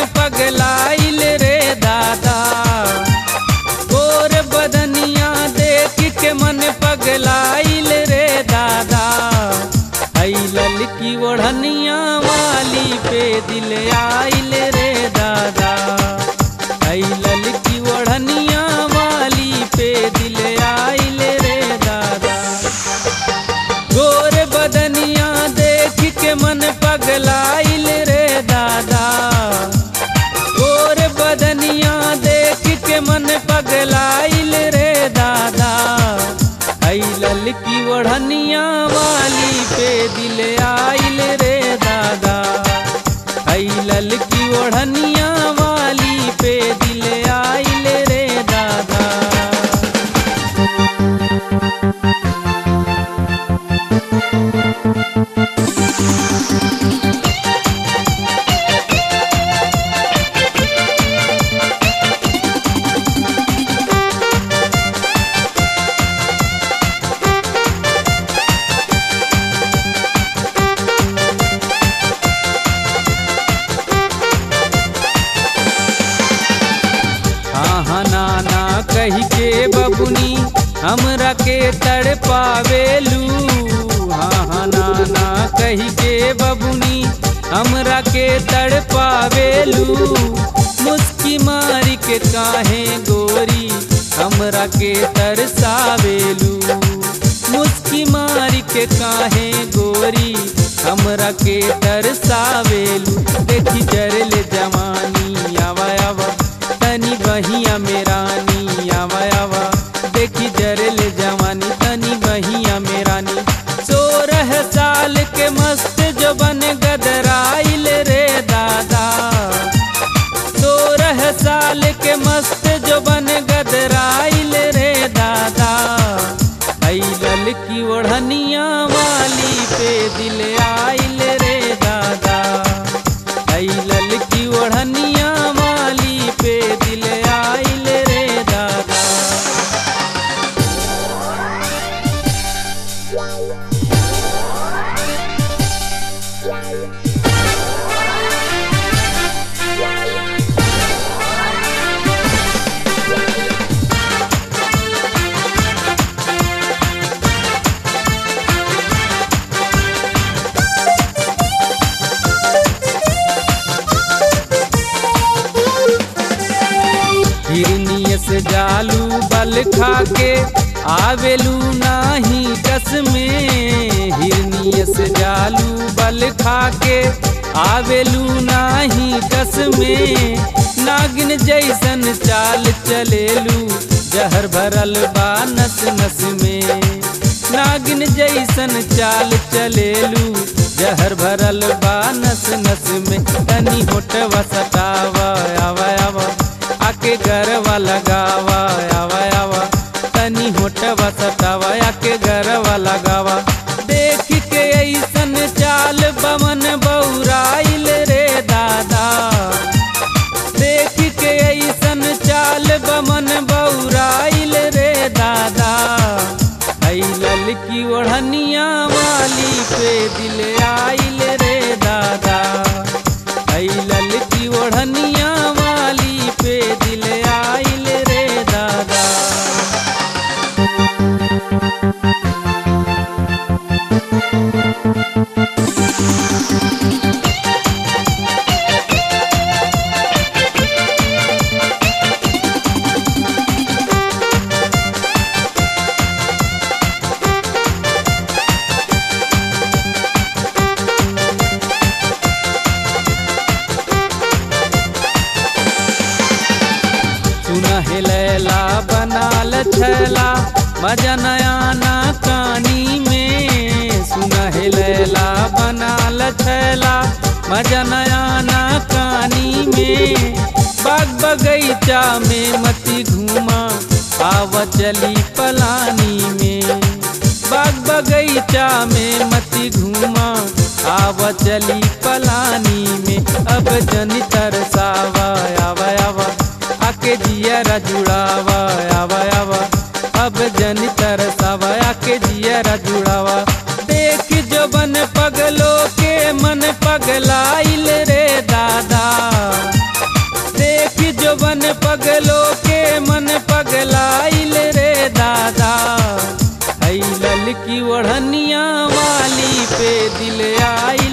पगलाइल रे दादा गोर बदनिया देख के मन पगलाइल रे दादा आई ललकी ओढ़निया वाली पे दिल आइल रे दादा आई ललकी ओढ़निया वाली पे दिल आइल रे दादा गोर बदनिया देख के मन पगलाइल रे दादा गोर बदनिया देख के मन पगलाइल रे दादा आई ललकी ओढ़निया वाली पे दिल आइल रे दादा आई ललकी ओढ़निया वाली पे दिल आइल रे दादा हाँ हाँ नाना कही के बबुनी हमरा के तड़ पावेलू हाँ हाँ नाना कही के बबुनी हमरा के तड़ पावेलू मुस्की मारी के काहे गोरी हमरा के तरसावेलू मुस्की मारी के काहे गोरी हमरा के तरसावेलू देखी जरल जवानी आवा आवा तनी बहिया मेरानी आवा आवा देखी जरल जवानी तनी बहिया मेरानी सोरह साल के मस्त जो बन गदराइल रे दादा सोरह साल के मस्त जो बन गदराइल रे दादा आई ललकी ओढ़निया वाली पे दिल आइल रे दादा आई ललकी ओढ़निया वाली पे दिल आइल रे दादा हिरनिय से जालू बल खा के आवेलू नाही कस में हिरनिय से जालू बल खा के आवेलू नाही कस में नागिन जैसन चाल चलेलू जहर भरल बा नस नस में नागिन जैसन चाल चलेलू जहर भरल बा नस नस में तनी होटवा सटावा आवा आवा आके गरवा लगावा आवा आवा तनी होटवा सटावा आके गरवा लगावा देख के ऐसन चाल बमन बौराइल रे दादा देख के ऐसन चाल बमन बौराइल रे दादा आई ललकी ओढ़निया वाली पे दिल आइल रे दादा आई ललकी ओढ़निया वाली पे दिल आइल रे दादा सुना है लैला बनाल छैला मजा नया ना कानी में सुना है लैला बनाल छैला मजा नया ना कानी में बाग बगीचा में मती घूमा आव चली पलानी में बाग बगीचा में मती घूमा आव चली पलानी में अब जनी तरसावा आवा आवा आके जियरा जुड़ावा आवा आवा अब जनी तरसावा आके जियरा जुड़ावा देख जो बन पगलो के मन पगलाइल रे दादा पगलो के मन पगलाइल रे दादा हई ललकी ओढ़निया वाली पे दिल आई